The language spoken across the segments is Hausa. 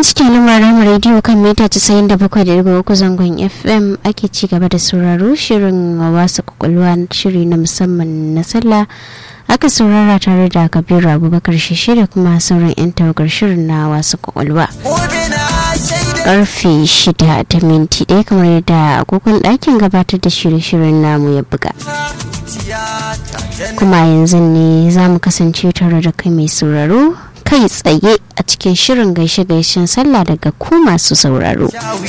cikin lamarin rediyo kan mita 97.3 zangon fm ake ci gaba da sauraro shirin wasu kwakwalwa shiri na musamman na sallah aka saurara tare da kabiru abubakar shishi da kuma sauran 'yan tawagar shirin na wasu kwakwalwa karfe shida da minti ɗaya kamar yadda agogon ɗakin gabatar da shirye-shiryen namu ya buga kuma yanzu ne za mu kasance tare da kai mai sauraro kai tsaye a cikin shirin gaishe-gaishen sallah daga ku masu sauraro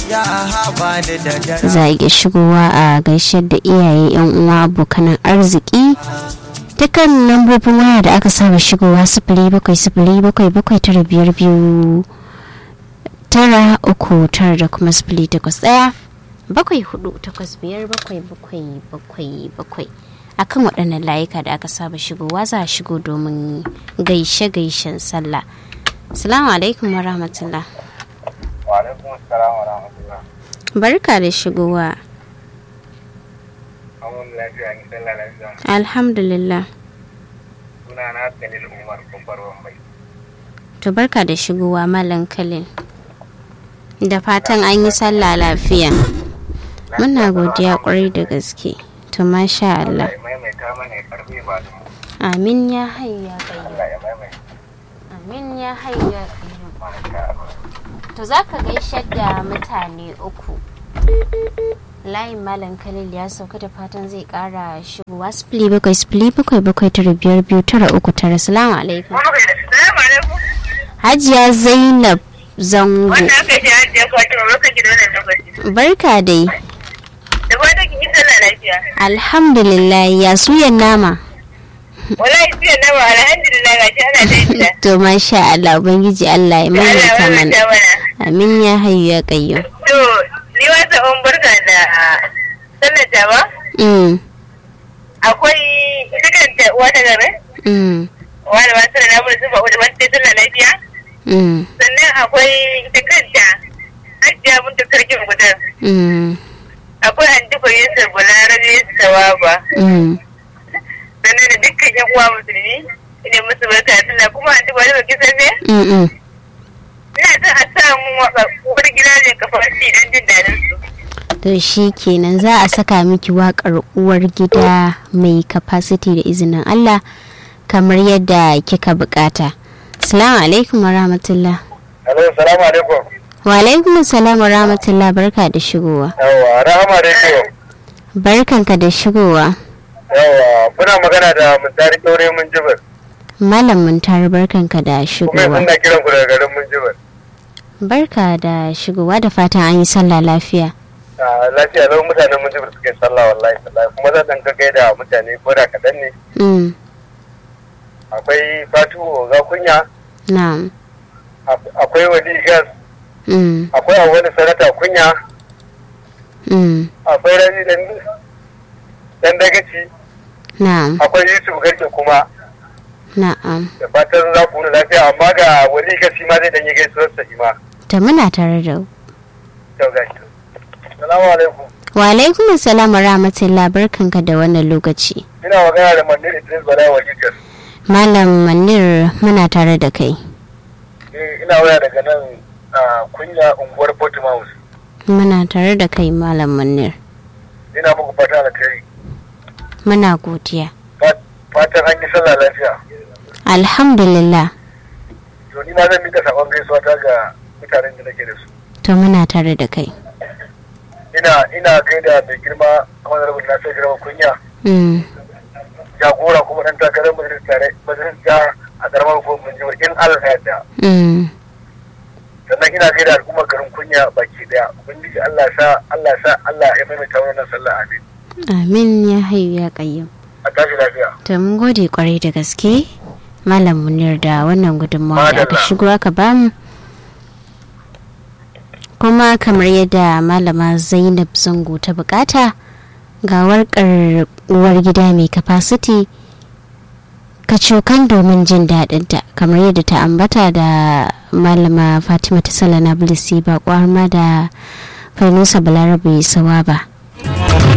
za a iya shigowa a gaishe da iyaye yan uwa abokanan arziki dukkan lambobin waya da aka saba shigowa sifili bakwai sifili bakwai bakwai tara biyar biyu tara uku tara da kuma sifili takwas ɗaya bakwai hudu takwas biyar bakwai bakwai bakwai bakwai akan waɗannan layuka da aka saba shigowa za a shigo domin gaishe-gaishen sallah salamu alaikum wa rahmatullah wa alaikum salam wa rahmatullah barka da shigowa amun lafiya ni sallah lafiya alhamdulillah suna na kalil umar kumbar wambai to barka da shigowa malam kalil da fatan an yi sallah lafiya muna godiya kwarai da gaske to masha Allah ya maimaita mana ya karbe ba da mu amin ya hayya qayyum Allah ya maimaita amin ya hayya qayyum masha Allah to zaka gaishe da mutane uku layin malam khalil ya sauka da fatan zai kara shigowa sifili bakwai sifili bakwai bakwai tara biyar biyu tara uku tara salamu alaikum Assalamu alaikum hajiya zainab zango wanda aka ji hajiya fatima lokaci da wannan lokaci barka dai da fatan kin yi sallah lafiya alhamdulillah ya suyan nama wallahi sai na ba alhamdulillah gashi ana daidai to masha Allah ubangiji Allah ya Allah maimaita ya mana maimaita mana amin ya hayyu ya qayyum to ni wata on barka da sallar ta ba mm akwai ita kanta uwa ta gare mm wani ba sallar na bude zuba wadda wata sallar lafiya mm sannan akwai ita kanta hajjiya mun tukar kin gudan mm akwai antifa yusuf bularabe sawaba mm sannan da dukkan yan uwa musulmi ina musu barka da sallah kuma antifa da baki sabe mm mm ina son a samu wani gida ne kafar shi dan jin dadin su to shi kenan za a saka miki wakar uwar gida mai capacity da izinin Allah kamar yadda kika bukata assalamu alaikum wa rahmatullah Hello, salamu alaikum. wa alaikum assalam wa rahmatullah barka da shigowa Yawa, rahama radio. barkanka da shigowa Yawa, kuna magana da Mutari Ɗaure mun jibir. malam mun tare barkanka da Kuma shigowa suna kiran ku daga garin mun jibir. barka da shigowa da fatan an yi sallah lafiya Ah, Lafiya lau mutanen mun jibir suke sallah wallahi sallahi. Kuma zan ɗan gaggai da mutane ko da kaɗan ne. mm Akwai Fatu Oga Kunya, na'am ap- akwai Wadi Gas, mm akwai wani sanata Kunya, mm akwai Rabi dan dan dagaci, na'am akwai Yusuf Garke kuma. na'am Da fatan za ku wuni lafiya amma ga Wadi Gas shi ma zai ɗan yi gaisuwar sa shi ma. ta muna tare da ku. Yau gashi. Salamu alaikum. wa alaikum assalam wa rahmatullah barkanka da wannan lokaci Ina magana da Mandir Idris Bala wa Jikas. malam manir muna tare da kai Eh, ina waya daga nan a kunya unguwar Portsmouth. muna tare da kai malam manir Ina muku fata alkhairi. muna godiya Fa- Fatan an yi sallah lafiya. alhamdulillah To ni ma zan mika sakon gaisuwa ta ga mutanen da nake da su. to muna tare da kai Ina ina kai da mai girma kamar da na sai girma kunya. mm. Jagora kuma dan takarar majalisar tare majalisar jiha a karamar hukumar jihar in Allah ya yarda. Mm. Sannan ina kai da al'ummar garin kunya baki daya. Ubangiji Allah sa Allah sa Allah ya maimaita wannan sallah amin. amin ya hayu ya kayyum A tashi lafiya. to mun gode kwarai da gaske malam munir da wannan gudunmawa da aka Madalla. shigo aka bamu kuma kamar yadda malama zainab zango ta bukata ga warkar uwar gida mai capacity kacokan domin jin daɗinta kamar yadda ta ambata da malama fatima ta salana bilisi ba ma da farnusa balarabe sawa ba